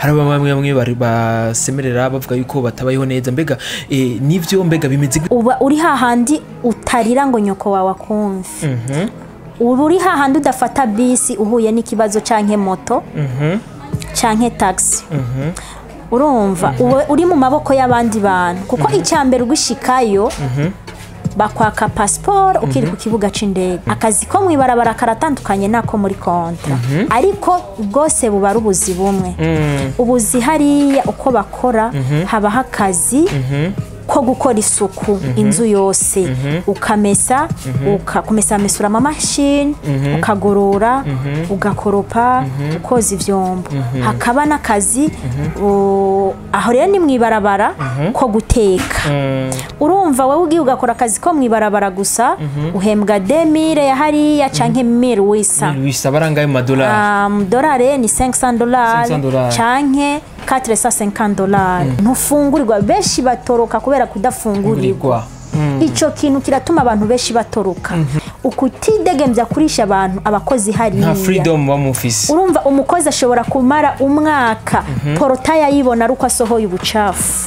hari bamwe bamwe bari basemerera bavuga yuko batabayeho neza mbega eh, nivyo mbega bimeze gute? uba uri hahandi utarira ngo nyoko wawe akumve uba uri hahandi udafata bisi uhuye n'ikibazo canke moto canke taxi urumva uba uri mu maboko y'abandi bantu kuko icya mbere ugishikayo bakwaka pasiporo ukiri ku kibuga c'indege akazi ko mw'ibarabara karatandukanye n'ako muri kontra ariko bwose buba ari ubuzi bumwe ubuzi hariya uko bakora habaho akazi ko gukora isuku inzu yose ukamesa uka- kumesa mesura amamashini ukagorora ugakoropa ukoza ivyombo hakaba n'akazi u- aho rero ni mw'ibarabara ko guteka urumva wowe ugiye ugakora akazi ko mw'ibarabara gusa uhembwa demire ya hariya canke mire wisa bisaba arangaye mu madolari amadolari ni 500 dolari 500 dolari. canke 450 dolari ntufungurirwa benshi batoroka kubera kudafungurirwa ico kintu kiratuma abantu benshi batoroka ukutidegembya kurisha abantu abakozi nta hariya freedom ba mufise urumva umukozi ashobora kumara umwaka porota yayibona ari uko asohoye ubucafu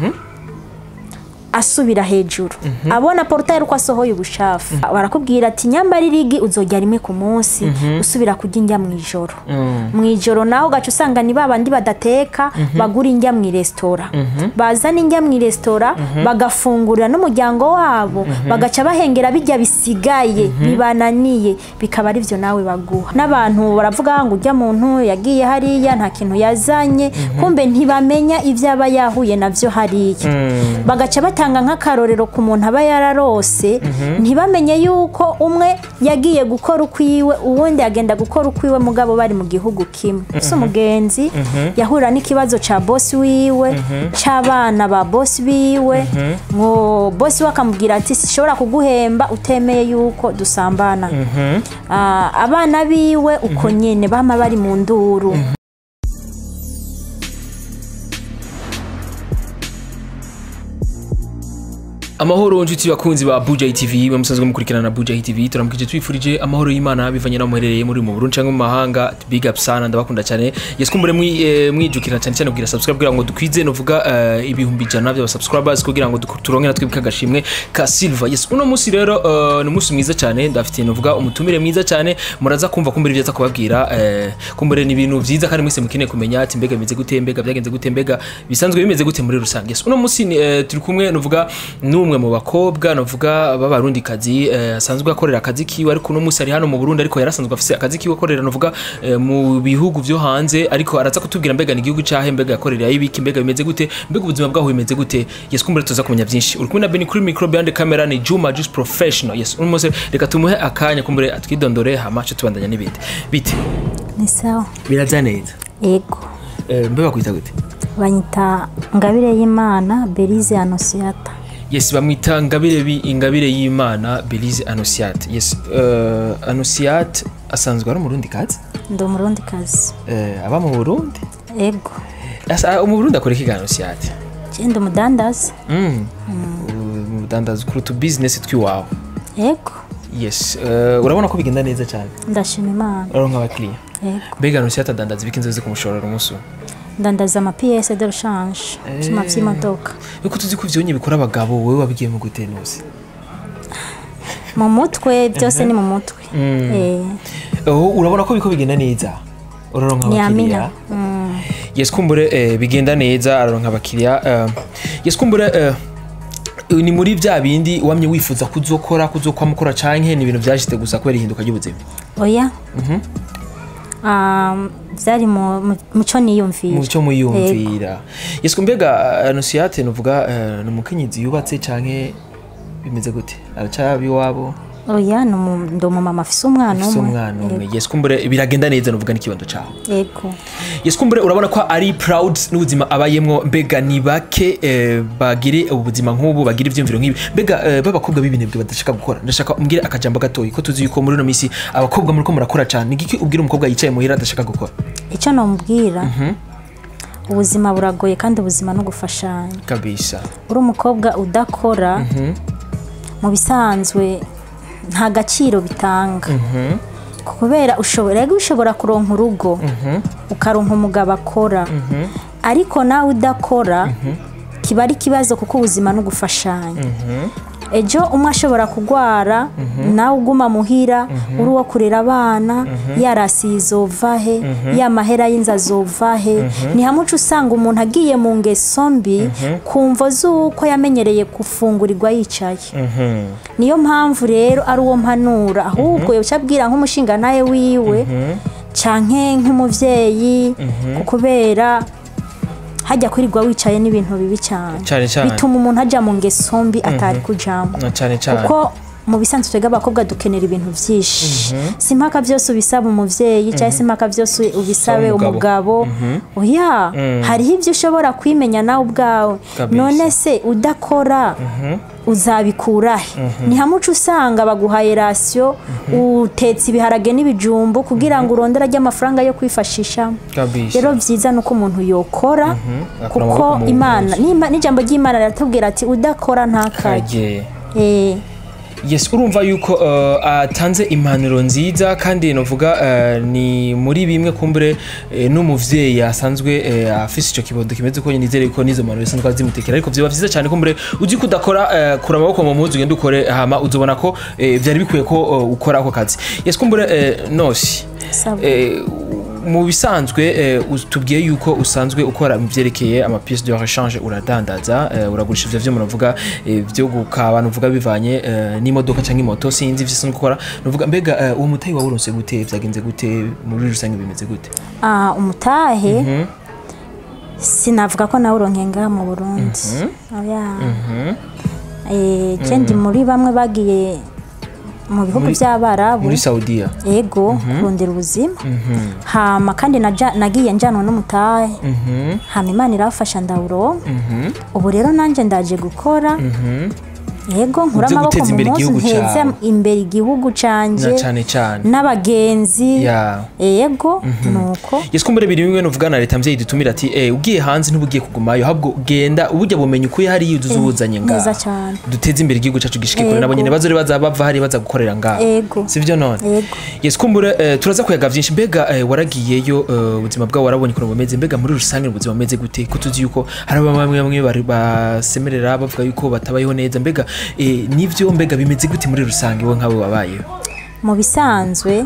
asubira hejuru abona porota ari uko asohoye ubucafu barakubwira ati nyambara irigi uzojya rimwe ku munsi usubira kurya indya mu ijoro mu ijoro naho ugaca usanga ni babandi badateka bagura indya mu iresitora bazana indya mu iresitora bagafungurira n'umuryango wabo bagaca bahengera bijya bisigaye bibananiye bikaba ari byo nawe baguha n'abantu baravuga ngo ujya muntu yagiye hariya nta kintu yazanye kumbe ntibamenya ibyo aba yahuye nabyo hariya bagaca batanga nk'akarorero ku muntu aba yararose ntibamenye yuko umwe yagiye gukora ukwiwe uwundi agenda gukora ukwiwe mugabo bari mu gihugu kimwe ese umugenzi yahura n'ikibazo cya bosi wiwe cy'abana ba bosi biwe ngo bosi we akamubwira ati sishobora kuguhemba utemeye yuko dusambana Ah, abana biwe uko nyine bama bari mu nduru amahoro nshuti bakunzi ba Buja TV mwe musanzwe mukurikirana na Buja TV turamukije twifurije amahoro y'Imana bivanye naho muherereye muri mu Burundi cyangwa mu mahanga big up sana ndabakunda cyane yes kumbure mwi eh, mwijukira cyane cyane kugira subscribe kugira ngo dukwize novuga eh, ibihumbi ijana by'aba subscribers kugira ngo duk- turonke natwe kagashimwe ka Silver yes uno munsi rero eh, ni umunsi mwiza cyane ndafite novuga umutumire mwiza cyane muraza kumva kumbure ibyo aza kubabwira eh, kumbure ni ibintu byiza kandi mwese mukeneye kumenya ati mbega bimeze gute mbega byagenze gute mbega bisanzwe bimeze gute muri rusange yes uno munsi ni, eh, turi kumwe novuga n'umwe mu bakobwa novuga b'abarundi kazi eh, asanzwe akorera akazi kiwe ariko uno munsi ari hano mu Burundi ariko yarasanzwe afise akazi kiwe akorera novuga eh, mu bihugu vyo hanze ariko araza kutubwira mbega ni igihugu cahe mbega yakorera ibiki mbega bimeze gute mbega ubuzima bwaho bimeze gute yes kumbure tuza kumenya byinshi uri kumwe na Beni kuri micro behind the camera ni Juma Juice Professional yes uno munsi reka tumuhe akanya kumbure atwidondore hama cyo tubandanya n'ibindi bite ni sawa biraza neza ego eh, mbega kwita gute banyita ngabire y'imana berize anosiyata yes bamwita ngabire bi ingabire y'imana belize anosiate yes uh, anosiate asanzwe ari umurundi kazi ndi umurundi kazi uh, aba mu burundi ego Asa- mu burundi akora iki ga anosiate genda umudandaza mm. mu budandazi kuri utu business twiwawe ego yes uh, urabona ko bigenda neza cyane ndashima imana uraronka abakiriya ego mbega anosiate adandaza ibiki nzozi kumushorera umunsi umwe ndandaza amapiyese de rushanje ibyuma by'imodoka yuko tuzi ko ivyonye bikora abagabo wowe wabigiyemo gute nuzi mu mutwe byose ni mu mutwe Eh, Oh, urabona ko biko bigenda neza uraronka ni abakiriya amina Mm. yes kumbure eh, bigenda neza araronka abakiriya eh, yes kumbure eh, ni muri bya bindi wamye wifuza kuzokora kuzokwamukora canke ni ibintu vyashitse gusa kubera ihinduka ry'ubuzima oya Um, byari mu mu- muco niyumvira muco muyumvira yes kumbega anosiate nuvuga eh, ni umukenyezi yubatse canke bimeze gute aracaba iwabo oya ni umu- ndi umumama afise umwana ufise umwe umwana umwe yes kumbure biragenda neza nuvuga n'ikibondo cawe ego yes kumbure urabona ko ari proud n'ubuzima abayemwo mbega ni bake eh, bagire ubuzima nk'ubu bagira ivyumviro nk'ibi mbega eh, b'abakobwa b'ibinebwe badashaka gukora ndashaka umbwire akajambo gatoyi ko tuzi yuko muri ino minsi abakobwa muriko murakora cane nigiki ubwira umukobwa yicaye muhira adashaka gukora icyo namubwira ubuzima buragoye kandi ubuzima no gufashanya kabisa uri umukobwa udakora mu bisanzwe nta gaciro bitanga kubera ushobora rero ushobora kuronka urugo ukaronka umugabo akora ariko nawe udakora kiba ari ikibazo kuko ubuzima ni ugufashanya ejo umwe ashobora kurwara nawe uguma muhira uri uwo kurera abana yarasiye izova he ya mahera y'inzu azova he ni hamwe uca usanga umuntu agiye mu ngeso mbi kumva z'uko yamenyereye gufungurirwa yicaye niyo mpamvu rero ari uwo mpanura ahubwo yoca abwira nk'umushinga nawe wiwe canke nk'umuvyeyi kubera hajya kwirirwa wicaye n'ibintu bibi cyane Cane cane. bituma umuntu ajya mu ngeso mbi atari kujamo Na cyane cyane kuko mu bisanzwe twebwe abakobwa dukenera ibintu byinshi si impaka byose ubisaba umubyeyi cyangwa se impaka byose ubisabe umugabo. umugabo oya hariho ibyo ushobora kwimenya nawe ubwawe Kabisa. none se udakora uzabikura he ni hamwe uca usanga baguhaye rasiyo utetse ibiharage n'ibijumbu kugira ngo urondere ajye amafaranga yo kwifashisha kabisa rero byiza ni uko umuntu yokora akura amaboko kuko mu imana nimba- n'ijambo ry'imana riratubwira ati udakora ntakajye kage Eh, yes urumva yuko uh, atanze impanuro nziza kandi novuga uh, ni muri bimwe kumbure uh, n'umuvyeyi asanzwe uh, afise ico kibondo kimeze ko nizere ko nizo mpanuro zisanzwe zimutekera ariko vyoba vyiza cyane kumbure uzi kudakora uh, kura amaboko mu muzi ugende ukore hama uzobona ko uh, vyari bikwiye ko uh, ukora ako kazi yes kumbure uh, nosi Sawa. Eh, mu bisanzwe eh, us- tubwiye yuko usanzwe ukora mu byerekeye ama pièces de rechange uradandaza eh, uragurisha ivyo vyo munavuga eh, vyo gukaba nuvuga bivanye eh, n'imodoka cyangwa imoto sinzi ivyo usanzwe ukora nuvuga mbega eh, uwo mutayi wawuronse gute vyagenze gute muri rusange bimeze gute ah, umutahe sinavuga ko nawe uronke ngaha mu burundi oya Eh, je ndi muri bamwe bagiye mu bihugu Muri- by'abarabu muri Saudiya ego kurondera ubuzima hama kandi naja- nagiye njyanwa n'umutahe hama imana irafasha ndawuronka ubu rero nanjye ndaje gukora yego nkura Uvyo amaboko guteza mu imbere munsi igihugu nteze cawe. imbere igihugu na canje cyane cyane n'abagenzi Ya. yego nuko yes kumbure biri bimwe nuvuga na leta mvyeyi dutumira ati eh ugiye hanze ntubugiye kugumayo ahubwo genda ubujya bumenye ukuye hariya uzuza ubuzanye ngaha neza cyane duteze imbere igihugu cyacu gishike kure Yego. nabo nyene bazore baza bava hari baza gukorera ngaha Yego. sivyo none Yego. yes kumbure eh, turaza kuyaga vyinshi mbega eh, waragiyeyo eh, ubuzima bwawe warabonye ukuntu bumeze mbega muri rusange ubuzima bumeze gute ko tuzi yuko hari bamwe bamwe bari basemerera bavuga yuko batabayeho neza mbega eh, nivyo mbega bimeze gute muri rusange wowe nkawe wabayeho mu bisanzwe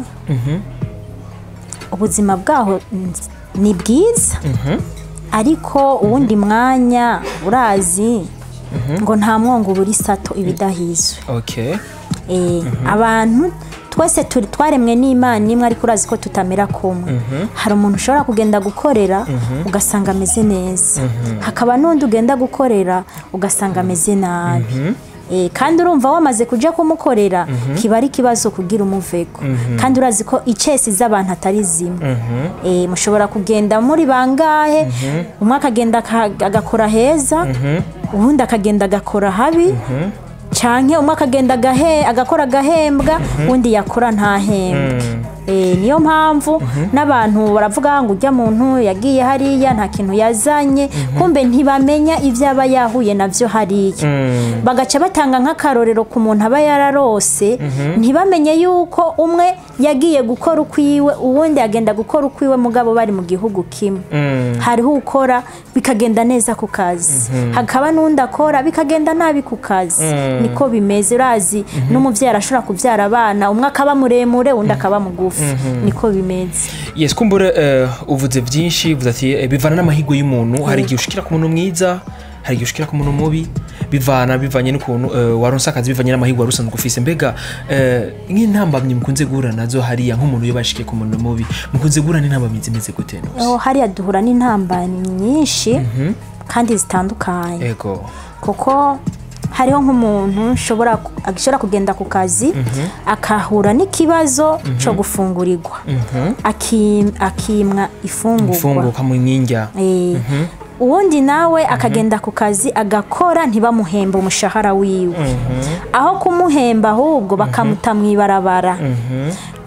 ubuzima bwaho n- ni bwiza ariko uwundi mwanya urazi ngo nta mwongo ubura isato ibidahizwe okay Eh, abantu twese turi twaremwe n'imana imwe ariko urazi ko tutamera kumwe hari umuntu ushobora kugenda gukorera ugasanga ameze neza hakaba n'undi ugenda gukorera ugasanga ameze nabi Eh, kandi urumva wamaze kujya kumukorera kiba ari ikibazo kugira umuvego kandi urazi ko icesi z'abantu atari zimwe Eh, mushobora kugenda muri bangahe umwe akagenda aka- agakora heza uwundi akagenda agakora habi canke umwe akagenda agahe agakora agahembwa undi yakora ntahembwe Eh, niyo mpamvu n'abantu baravuga ngo ujya muntu yagiye hariya nta kintu yazanye kumbe ntibamenya ibyo aba yahuye nabyo hariya bagaca batanga nk'akarorero ku muntu aba yararose ntibamenye yuko umwe yagiye gukora ukwiwe uwundi agenda gukora ukwiwe mugabo bari mu gihugu kimwe hariho ukora bikagenda neza ku kazi hakaba n'undi akora bikagenda nabi ku kazi niko bimeze urazi n'umubyeyi arashobora kubyara abana umwe akaba muremure undi akaba mugufi niko bimeze yes kumbure eh, uvuze byinshi uvuze ati eh, bivana n'amahirwe y'umuntu hari igihe ushikira ku muntu mwiza hari igihe ushikira ku muntu mubi bivana bivanye n'ukuntu eh, waronse akazi bivanye n'amahirwe wari usanzwe ufise mbega eh, nk'intambamyi mukunze guhura nazo hariya nk'umuntu iyo bashikiye ku muntu mubi mukunze guhura n'intambamyi zimeze gute nose aho hariya duhura n'intambamyi nyinshi kandi zitandukanye ego kuko hariho nk'umuntu ushobora ashobora kugenda ku kazi akahura n'ikibazo cyo gufungurirwa Aki- akimwa ifungurwa mfunguka mu nyinjya Eh, uwundi nawe akagenda ku kazi agakora ntibamuhembe umushahara wiwe aho kumuhemba ahubwo bakamuta mu ibarabara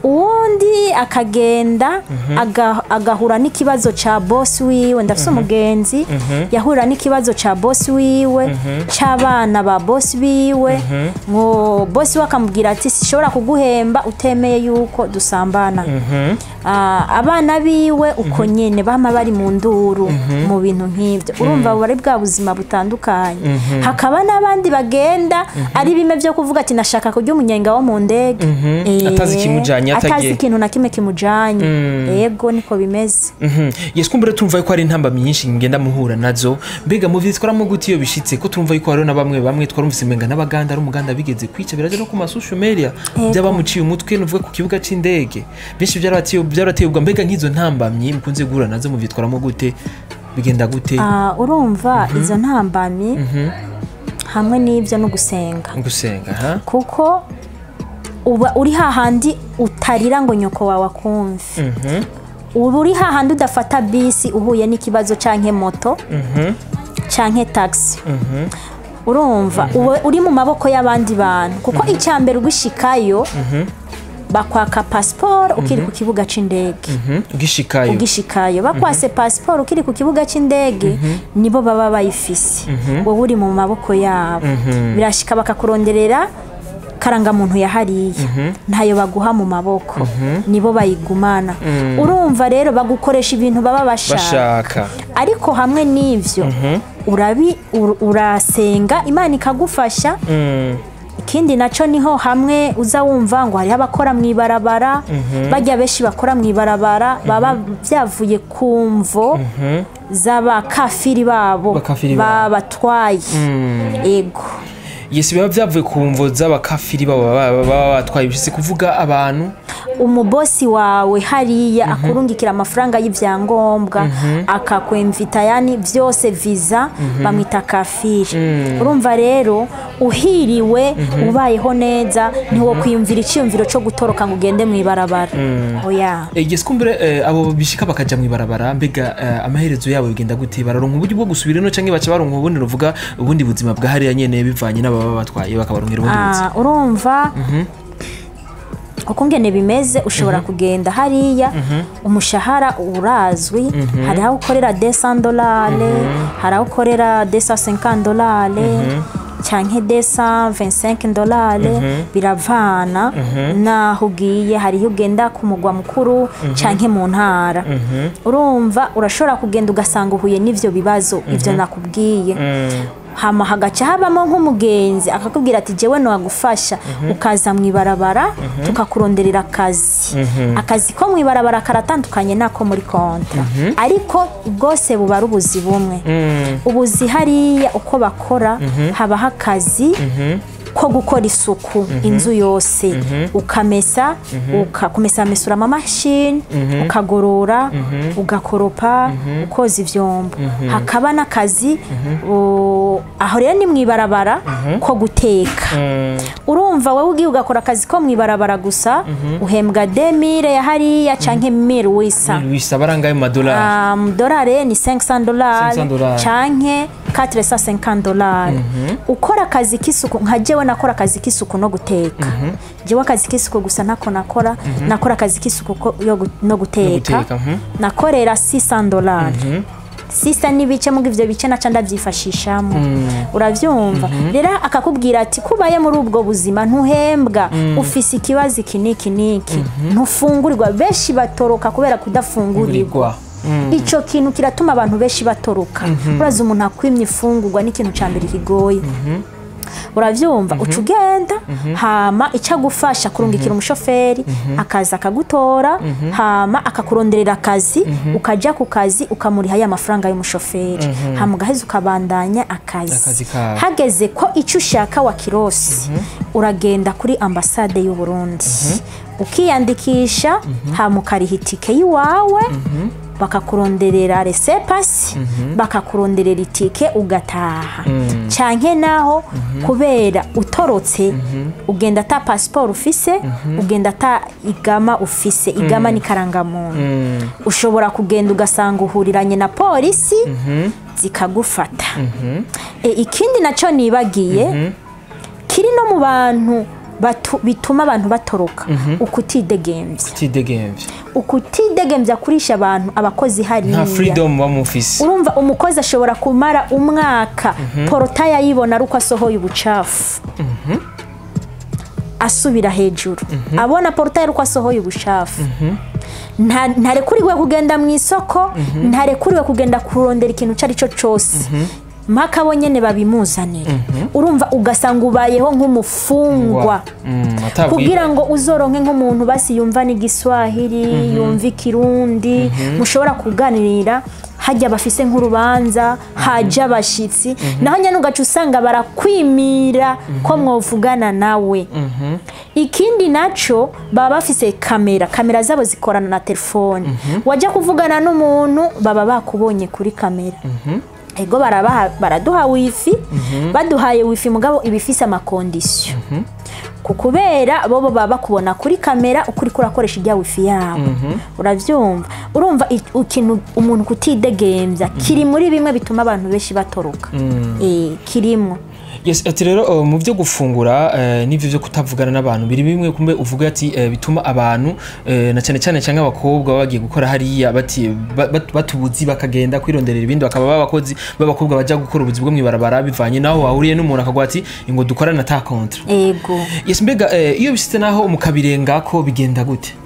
uwundi akagenda aga- agahura n'ikibazo ca bosi wiwe ndafise umugenzi yahurira n'ikibazo ca bosi wiwe c'abana ba bosi biwe ngo bosi we akamubwira ati sishobora kuguhemba utemeye yuko dusambana Ah, abana biwe uko nyene bama bari mu nduru mu bintu nk'ivyo urumva buba ari bwa buzima butandukanye hakaba n'abandi bagenda ari bimwe vyo kuvuga ati nashaka kurya umunyenga wo mu ndege Eh, Atazi ikimujanye, atazi atagiye. ikintu na kimwe kimujanye yego niko bimeze Mhm. yes kumbure tumva yuko hari intambamyi nyinshi ngenda muhura nazo mbega muvyitwaramo gute iyo bishitse ko tumva yuko hariho na bamwe bamwe twarumvise umenga n'abaganda ari umuganda bigeze kwica biraje no ku masocial media Yego. by'abamuciye umutwe nuvuga ku kibuga c'indege benshi byarabateye byarabateye ubwa mbega nk'izo ntambamyi mukunze guhura nazo muvyitwaramo gute bigenda gute Ah, urumva izo ntambamyi hamwe n'ibyo no gusenga gusenga ha kuko uba uri hahandi utarira ngo nyoko wawe akumve uba uri hahandi udafata bisi uhuye n'ikibazo canke moto canke taxi urumva uba uri mu maboko y'abandi bantu kuko icya mbere ugishikayo bakwaka pasiporo ukiri ku kibuga c'indege Mhm. ugishikayo ugishikayo bakwase pasiporo ukiri ku kibuga c'indege nibo baba bayifise wowe uri mu maboko yabo birashika bakakuronderera karangamuntu yahariye ntayo baguha mu maboko nibo bayigumana urumva rero bagukoresha ibintu baba bashaka bashaka ariko hamwe n'ivyo urabi ur- urasenga imana ikagufasha Mm. ikindi naco niho hamwe uza wumva ngo hariho abakora mu ibarabara bajya benshi bakora mu ibarabara baba byavuye ku mvo z'abakafiri babo Bakafiri babo. babatwaye ego yes biba byavuye ku mvo z'abakafiri baba baba- baba batwaye bishitse kuvuga abantu umubosi wawe hariya akurungikira amafaranga y'ibyangombwa akakwemvita yani byose viza bamwita kafiri urumva rero uhiriwe ubayeho neza ntiwo kwiyumvira icyiyumviro cyo gutoroka ngo ugende mu ibarabara oya Eh, yes kumbure eh, abo bishika bakaja mu ibarabara mbega eh, amaherezo yabo bigenda gute bararonka uburyo bwo gusubira ino canke baca baronka ubundi ruvuga ubundi buzima bwa hariya nyene bivanye n'ababa batwaye bakabaronkera ubundi buzima Ah, urumva uko ngene bimeze ushobora kugenda hariya umushahara urazwi hari aho ukorera desa dolare hari aho ukorera desa senkani dolare cyangwa desa vensenke dolare biravana n'aho ugiye hari iyo ugenda ku mugwa mukuru cyangwa mu ntara urumva urashobora kugenda ugasanga uhuye n'ibyo bibazo ibyo nakubwiye hama hagaca habamo nk'umugenzi akakubwira ati jewe nagufasha ukaza mu ibarabara tukakuronderera akazi akazi ko mu ibarabara karatandukanye n'ako muri kontra ariko bwose buba ari ubuzi bumwe ubuzi hariya uko bakora habaho akazi ko gukora isuku inzu yose ukamesa ukakumesa amamashini ukagorora ugakoropa ukoza ivyombo hakaba n'akazi u- aho rero ni mu ibarabara ko guteka urumva wowe ugiye ugakora akazi ko mu ibarabara gusa uhembwa demire ya hariya canke mire wisa wisa barangaye mu madolari amadolari ni 500 dolari 500 dolari. canke 450 dolari ukora akazi k'isuku nka jewe nakora akazi k'isuku no guteka jewe akazi k'isuku gusa ntako nakora nakora akazi k'isuku ko- yo gu- no guteka guteka, mhm. nakorera 600 dolari sisa n'ibice muri ivyo bice naca ndavyifashishamo uravyumva rero akakubwira ati kubaye muri ubwo buzima ntuhembwa ufise ikibazo iki n'iki n'iki ntufungurirwa benshi batoroka kubera kudafungurirwa Ngurirwa. ico kintu kiratuma abantu benshi batoroka uraza umuntu akwimye ifungurwa n'ikintu ca mbere kigoye uravyumva uca ugenda hama icyo agufasha kurungikira umushoferi akaza akagutora hama akakuronderera akazi ukajya ku kazi ukamuriha ya mafaranga y'umushoferi hama ugaheza ukabandanya akazi Akazi kawe. hageze ko icyo ushaka wakirosi uragenda kuri ambasade y'u Burundi ukiyandikisha hama ukariha itike y'iwawe bakakuronderera resepasi bakakuronderera itike ugataha canke naho kubera utorotse ugenda ata pasiporo ufise ugenda ata igama ufise igama ni karangamuntu ushobora kugenda ugasanga uhuriranye na polisi zikagufata E, ikindi nacyo nibagiye kiri no mu bantu batu- bituma abantu batoroka ukutidegemvya tidegembye ukutidegemvya kurisha abantu abakozi hariya nta freedom ba mufise urumva umukozi ashobora kumara umwaka porota yayibona ari uko asohoye ubucafu asubira hejuru abona porota ari uko asohoye ubucafu Nta- ntarekuriwe kugenda mu isoko ntarekuriwe kugenda kurondera ikintu icyo ari cyo cyose mpaka bo nyine babimuzanira urumva ugasanga ubayeho nk'umufungwa Mm, atabwi- kugira ngo uzoronke nk'umuntu basi yumva n'igiswahili yumva ikirundi mushobora kuganirira hajya bafise nk'urubanza haja abashitsi naho nyine ugaca usanga barakwimira ko mwovugana nawe ikindi naco baba bafise kamera kamera zabo zikorana na telefone wajya kuvugana n'umuntu baba bakubonye kuri kamera ego barabaha baraduha wifi baduhaye wifi mugabo ibifise amakondisiyo ku kubera bo bo baba bakubona kuri kamera uko uriko urakoresha ijya wifi yabo urabyumva urumva i- ikintu umuntu kutidegembya kiri muri bimwe bituma abantu benshi batoroka Eh, kirimwo yes ati rero uh, mu byo gufungura uh, n'ibyo byo kutavugana n'abantu biri bimwe kumbe uvuga ati uh, bituma abantu uh, na cyane cyane cyangwa abakobwa baba bagiye gukora hariya bati ba- bat- batubuzi bakagenda kwironderera ibindi bakaba babakozi b'abakobwa bajya gukora ubuzi bwo mwibarabara bivanye naho wahuriye n'umuntu akaguha ati ngo dukorane ata kontra ego yes mbega uh, iyo bisite naho mukabirengako bigenda gute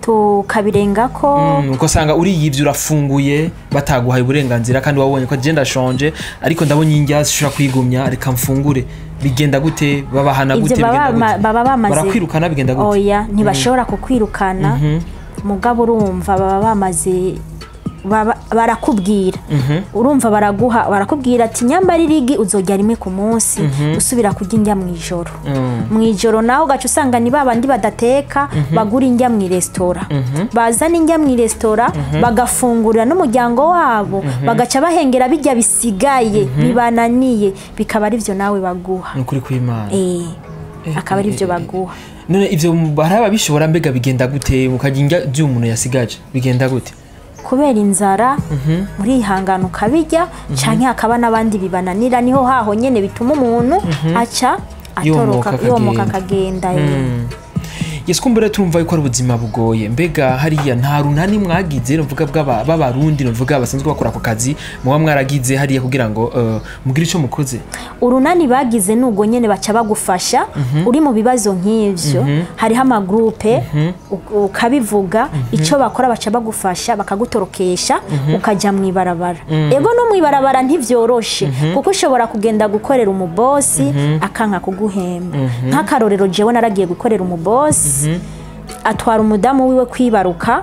tukabirengako Mm, uko usanga uriyibye urafunguye bataguhaye uburenganzira kandi wabonye ko agenda ashonje ariko ndabonye indya zishobora kwigumya reka mfungure bigenda gute babahana ibyo gute baba bigenda bama- gute baba bamaze barakwirukana bigenda gute oya ntibashobora kukwirukana mugabo urumva baba bamaze baba- barakubwira urumva baraguha barakubwira ati nyambara irigi uzojya rimwe ku munsi usubira kurya indya mu ijoro mu ijoro nawe ugaca usanga ni babandi badateka bagura indya mu iresitora bazana indya mu iresitora bagafungurira n'umuryango wabo bagaca bahengera bijya bisigaye bibananiye bikaba ari byo nawe baguha ni ukuri kw'imana Eh, akaba ari byo baguha none ivyo hari ababishobora mbega bigenda gute mukarya indya by'umuntu yasigaje bigenda gute kubera inzara urihangana ukabijya canke hakaba n'abandi bibananira niho haho nyene bituma umuntu aca Yomoka atoroka yomoka akagenda. akagenda eh. yes kumbure tumva yuko ari ubuzima bugoye mbega hariya nta runani mwagize novuga bw'aba- b'abarundi novuga basanzwe bakora ako kazi muba mwaragize hariya kugira ngo uh, mugire ico mukoze urunani bagize nubwo nyene baca bagufasha uri mu bibazo nk'ivyo hariho amagurupe u- ukabivuga icyo bakora baca bagufasha bakagutorokesha ukajya mu ibarabara ego no mu ibarabara ntivyoroshe kuko ushobora kugenda gukorera umubosi akanka kuguhemba nk'akarorero jewe naragiye gukorera umubosi atwara umudamu wiwe kwibaruka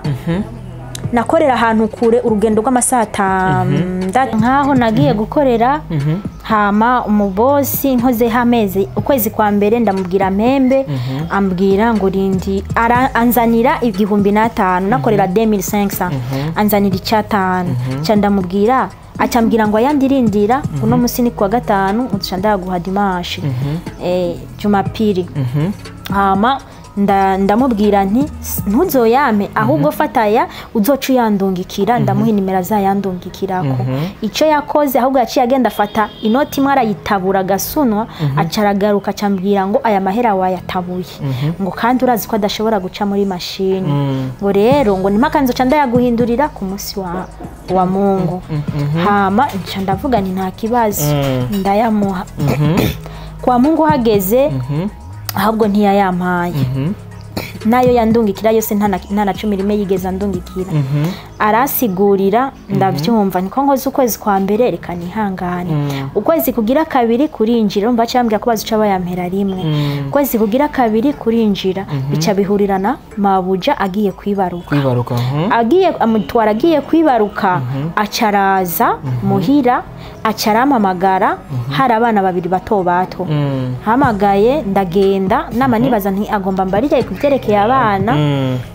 nakorera ahantu kure urugendo rw'amasaha atandatu nk'aho nagiye gukorera hama umubosi nkozeho amezi ukwezi kwa mbere ndamubwira mpembe ambwira ngo rindi ara- anzanira igihumbi n'atanu nakorera 2500 anzanira icyatanu nca ndamubwira acambwira ngo ayandirindira uno munsi ni kuwa gatanu uca ndaguha dimanche eh, jumapili hama nda- ndamubwira nti "S- ntuzoyame ahubwo fataya uzoca uyandungikira ndamuha inimero azayandungikirako icyo yakoze ahubwo yaciye agenda afata inoti imwe arayitabura agasunwa aca aragaruka acambwira ngo aya mahera wayatabuye ngo kandi urazi ko adashobora guca muri mashini ngo rero ngo nimpaka nzoca ndayaguhindurira ku munsi wa, wa mungu hama nca ndavuga nti nta kibazo ndayamuha kwa mungu hageze ahubwo ntiyayampaye nayo yandungikira yose nta na- nta na cumi rimwe yigeze andungikira arasigurira ndabyumva niko nkoze ukwezi kwa mbere reka nihangane ukwezi kugira kabiri kurinjira urumva baca bambwira ko bazica bayampera rimwe ukwezi kugira kabiri kurinjira bica bihurirana mabuja agiye kwibaruka kwibaruka mhm. agiye amutwara agiye kwibaruka acaraza muhira acarampamagara hari abana babiri bato bato Mm, hamagaye ndagenda nama nibaza nti agomba mbarire ku byerekeye abana mm,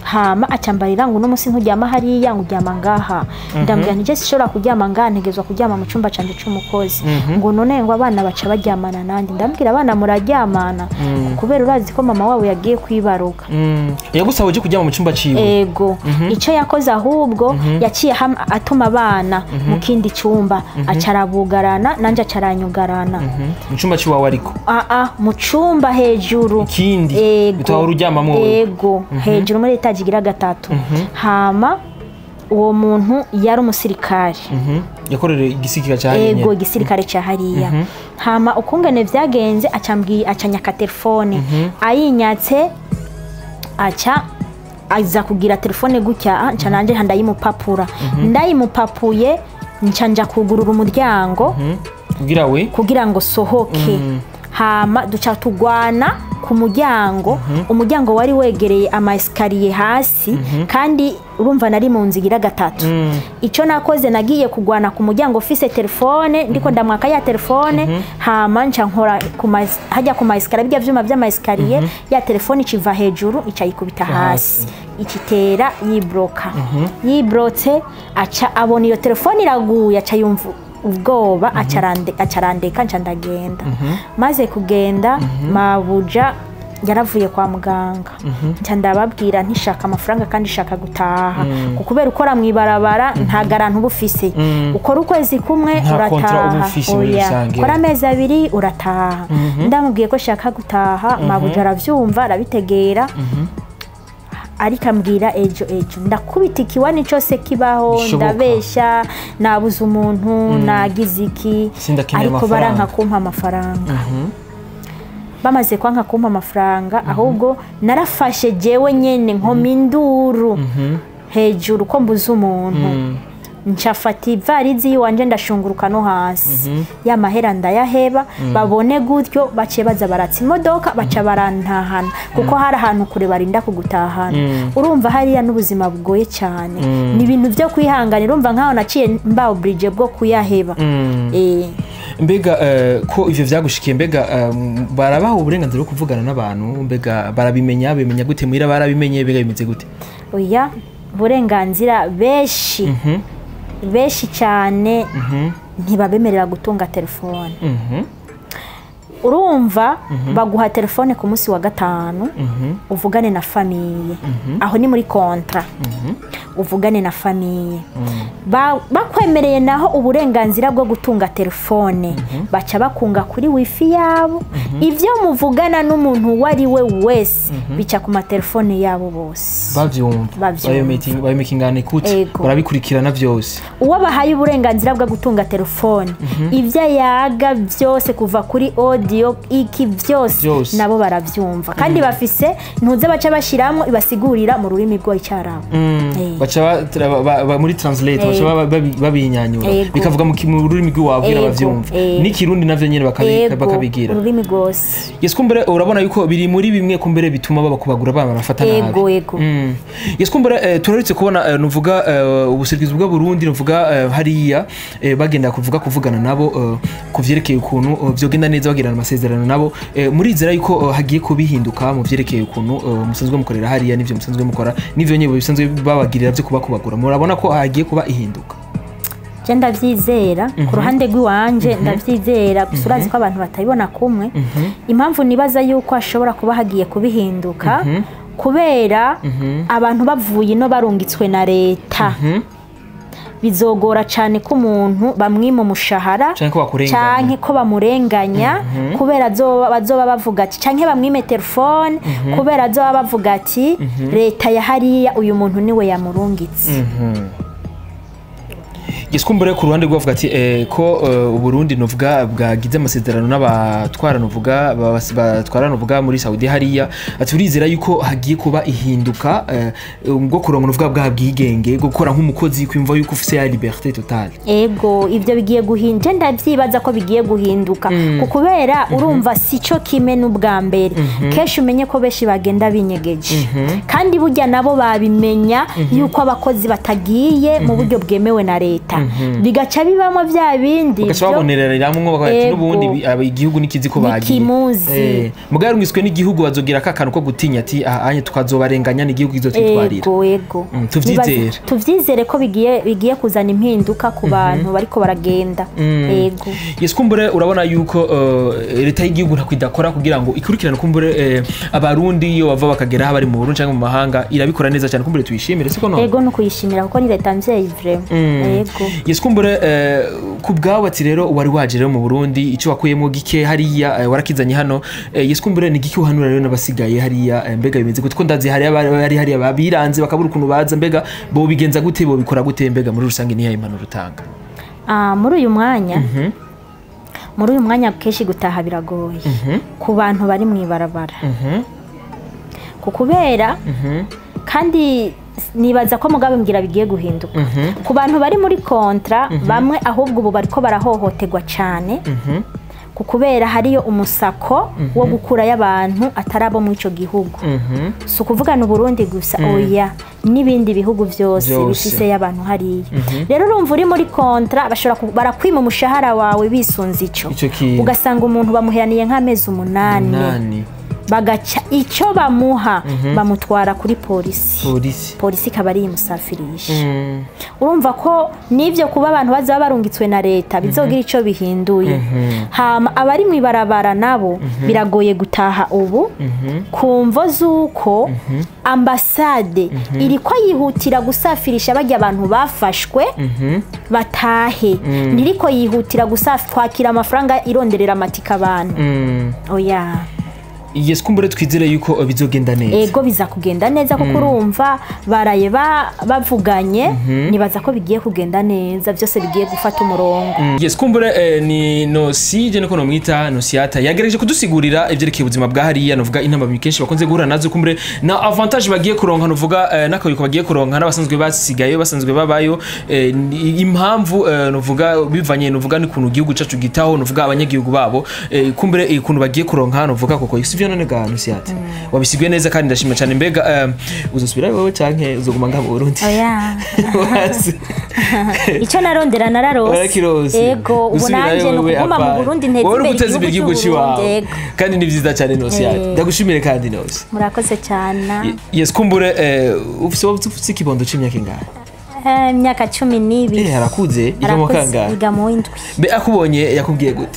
hama acambarira ngo uno munsi nturyama hariya ngo uryama ngaha ndambwira nti je sishobora kuryama ngaha ntegezwa kuryama mu cyumba canje c'umukozi ngo none ngo abana baca baryamana nandi ndambwira abana muraryamana kubera urazi ko mama wabo yagiye kwibaruka Mm. yagusaba uje kuryama mu cyumba ciwe ego icyo yakoze ahubwo yaciye ham- atuma abana mu kindi cyumba acarabugarana nanjye acaranyugarana mu cyumba ciwawe ariko aa mu cyumba hejuru ikindi ego utahora uryamamwo wewe ego hejuru muri etaje igira gatatu hama uwo muntu yari umusirikare Mhm. yakorera igisikira cya ego hariya igisirikare cya hariya hama ukungene byagenze acambwiye acanyaka telefone ayinyatse aca aza kugira telefone gutya nca nanje ndayimupapura ndayimupapuye nca nja kugurura umuryango kugira we kugira ngo sohoke hama duca tugwana ku muryango umuryango wari wegereye ama esikariye hasi kandi urumva nari mu nzu igira gatatu icyo nakoze nagiye kugwana ku muryango ufise telefone ndiko ndamwaka ya telefone hama nca nkora ku ma- hajya ku ma esikariye bijya vyuma vy'ama esikariye ya telefone iciva hejuru ica yikubita hasi ikitera yibroka yibrotse aca abona iyo telefone iraguye aca yumva ubwoba acarande- acarandeka nca ndagenda maze kugenda mabuja yaravuye kwa muganga nca ndababwira ntishaka amafaranga kandi ishaka gutaha kuko kubera ukora mu ibarabara nta garanti uba ufise ukora ukwezi kumwe Nta contrat uba urataha ufise muri Oya. rusange. ukora amezi abiri urataha ndamubwiye ko shaka gutaha mabuja aravyumva arabitegera ariko ambwira ejo ejo ndakubita ikiwani cyose kibaho Bishoboka. ndabesha nabuze umuntu nagize iki Sindakeneye ariko amafaranga. baranka kumpa amafaranga bamaze kwanka kumpa amafaranga ahubwo narafashe jewe nyene nkoma induru hejuru ko mbuze umuntu ncafata ivarizi yiwanje ndashunguruka no hasi ya mahera ndayaheba babone gutyo baciye baza baratsa imodoka baca barantahana kuko hari ahantu kure barinda kugutahana urumva hariya n'ubuzima bugoye cyane ni ibintu byo kwihanganira urumva nkaho naciye mbaho burije bwo kuyaheba Eh. mbega eh, ko ivyo vyagushikiye mbega eh, barabaha uburenganzira bwo kuvugana n'abantu mbega barabimenya bimenya gute muhira barabimenye mbega bimeze gute oya uburenganzira benshi benshi cyane ntibabemerera gutunga telefone Mhm. urumva baguha telefone ku munsi wa gatanu uvugane na famiye aho ni muri kontra uvugane na famiye Ba- bakwemereye naho uburenganzira bwo gutunga telefone baca bakunga kuri wifi yabo ibyo muvugana n'umuntu uwo ari we wese bica ku matelefone yabo bose bavyumva Bavyumva. babimekingana ikute Ego. barabikurikirana vyose uwo bahaye uburenganzira bwo gutunga telefone ibyo yaga byose kuva kuri audio iki byose Byose. nabo barabyumva kandi bafise ntuze baca bashyiramo ibasigurira mu rurimi rw'icyarabu Eh. baca ba- tra- ba- ba- muri translate baca ba- babi- babinyanyura Ego. bikavuga mu ki- mu rurimi rw'iwabwira Ego, bavyumva eh. n'ikirundi navyo nyene bakabi- Ego, bakabigira ururimi rwose yesu kumbere urabona yuko biri muri bimwe kumbere bituma baba kubagura bana barafata nabi ego ego Mm. yesu kumbere eh, turaretse kubona eh, nuvuga eh, ubusirikizi bwa Burundi nuvuga eh, hariya eh, bagenda kuvuga kuvugana nabo eh, ku vyerekeye ukuntu eh, vyogenda neza bagirana amasezerano nabo eh, murizera yuko eh, hagiye kubihinduka mu vyerekeye ukuntu eh, musanzwe mukorera hariya n'ivyo musanzwe mukora n'ivyo nyebo bisanzwe babagirira vyo kuba kubagura murabona ko hagiye kuba ihinduka je ndabyizera ku ruhande rw'iwanje ndabyizera gusa urazi ko abantu batabibona kumwe impamvu nibaza yuko hashobora kuba hagiye kubihinduka kubera abantu bavuye ino barungitswe na leta bizogora cyane ko umuntu bamwima umushahara Canke ko bakurenganya. canke ko bamurenganya kubera azoba- bazoba bavuga ati canke bamwime telefone kubera azoba bavuga ati leta ya hariya uyu muntu niwe yamurungitse Giskumbure ku ruhande rwavuga ati eh, ko eh, Uburundi novuga bwagize amasezerano n'abatwara novuga babas- batwara novuga muri Saudi hariya ati urizera yuko hagiye kuba ihinduka eh, bwo kuronka novuga bwa bwigenge bwo gukora nk'umukozi kwimva yuko ufise ya liberté totale ego ibyo bigiye guhinduka ndabyibaza ko bigiye guhinduka ku kubera urumva si cyo kimwe n'ubwa mbere kenshi umenye ko benshi bagenda binyegeje kandi burya nabo babimenya yuko abakozi batagiye mu buryo bwemewe na leta bigaca bibamo bya bindi bagaca byo- babonereramwo bati Ego. n'ubundi bi- aba- igihugu nikizi ko bagiye Nikimuzi. Eh, mugabo yarumwiswe n'igihugu bazogira ka kantu ko gutinya ati aha anye tukazobarenganya n'igihugu kizotwitwarira ego ego Mm, tuvyizere. Nibaza- tuvyizere ko bigiye bigiye kuzana impinduka ku bantu bariko baragenda ego yes kumbure urabona yuko eh, leta y'igihugu ntako idakora kugira ngo ikurikirane kumbure eh, abarundi iyo bava bakagera aho bari mu burundi cyangwa mu mahanga irabikora neza cyane kumbure tuyishimire siko none ego no kuyishimira kuko ni leta mvyeyi vraiment ego yes kumbure eh, ku bwawe ati rero wari waje rero mu burundi icyo wakuyemo gike hariya eh, warakizanye hano eh, yes kumbure ni gike uhanura rero n'abasigaye hariya eh, mbega bimeze gute ko ndazi hariya bari bari hariya babiranze bakabura ukuntu baza mbega bo bigenza gute bo bikora gute mbega muri rusange niyo impanuro utanga Ah, muri uyu mwanya muri uyu mwanya kenshi gutaha biragoye ku bantu bari mu ibarabara ku kubera kandi nibaza ko mugabe mbwira bigiye guhinduka ku bantu bari muri kontra bamwe ahubwo ubu bariko barahohoterwa cyane ku kubera hariyo umusako wo gukurayo abantu atari abo muri icyo gihugu si ukuvugana uburundi gusa oya n'ibindi bihugu byose Byose. bifiseyo abantu hariya rero urumva uri muri kontra bashobora ku- barakwima umushahara wawe bisunze icyo Ico kintu. ugasanga umuntu bamuheraniye nk'amezi umunani nani bagaca icyo bamuha bamutwara kuri polisi polisi polisi ikaba ari imusafirisha Mm. urumva ko n'ibyo kuba abantu bazaba barungitswe na leta bizogira icyo bihinduye hama abari mu ibarabara nabo biragoye gutaha ubu ku mvo z'uko ambasade iri ko yihutira gusafirisha bajya abantu bafashwe batahe ntiriko yihutira gusafi kwakira amafaranga ironderera amatika abantu Mm. oya yes kumbure twizere yuko eh, bizogenda neza ego biza kugenda neza kuko urumva baraye ba- bavuganye nibaza ko bigiye kugenda neza byose bigiye gufata umurongo yes kumbure eh, ni nosi je niko nomwita nosiata yagerageje kudusigurira ivyerekeye ubuzima bwa hariya novuga intambamyi kenshi bakunze guhura nazo kumbure na avantage bagiye kuronka novuga eh, n'akayuko bagiye kuronka n'abasanzwe basigaye basanzwe babayo eh, ni- impamvu eh, novuga bivanye novuga n'ukuntu igihugu cacu gitaho novuga abanyagihugu babo eh, kumbure eh, ukuntu bagiye kuronka novuga koko sivyo none ga nosiata wabisiguye neza kandi ndashima cyane mbega eh, uzosubira wowe canke uzoguma ngaha mu Burundi oya Wazi. icyo narondera nararose warakirose ego ubu nanjye ni ukuguma mu burundi nteza wowe uri imbere guteza imbere igihugu igihugu cy'uburundi cy'iwawe ego kandi ni byiza cyane nose yawe Eh. ndagushimire kandi nose murakoze cyane yes kumbure eh, ufise ufise ikibondo c'imyaka ingahe Eh, imyaka cumi n'ibiri eh harakuze yiga mu arakuze kangahe yiga mu w'indwi mbe akubonye yakubwiye gute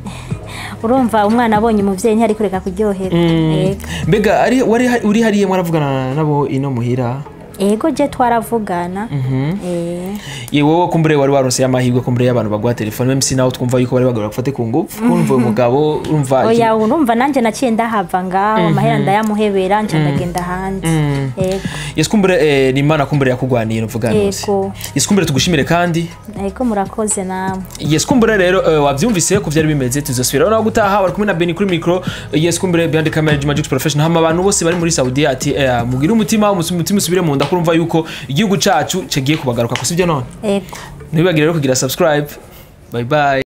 urumva umwana abonye umubyeyi ntiyari kureka kuryoherwa ego mbega ari wari uri hariya mwaravugana nabo ino muhira ego je twaravugana Eh, ye wowe kumbure wari warose amahirwe kumbure y'abantu baguha telefone meme si nawe twumva yuko bari bagora gufate ku ngufu kumva uyu mugabo urumva oya urumva nanjye naciye ndahava ngaho amahera ndayamuhebera nca ndagenda hanze ego yes kumbure eh, ni imana kumbure yakugwaniye nuvuga nose Yego. yes kumbure tugushimire kandi ego murakoze namwe yes kumbure rero uh, wabyumvise ko byari bimeze tuzosubira naho gutaha bari kumwe na Beni kuri micro uh, yes kumbure behind the camera Juma Jux professional hama abantu bose bari muri Saudi ati eh, mugire umutima umutima usubire mu nda kurumva yuko igihugu cacu cagiye kubagaruka ko sibyo none ego ntibibagire rero kugira subscribe bye bye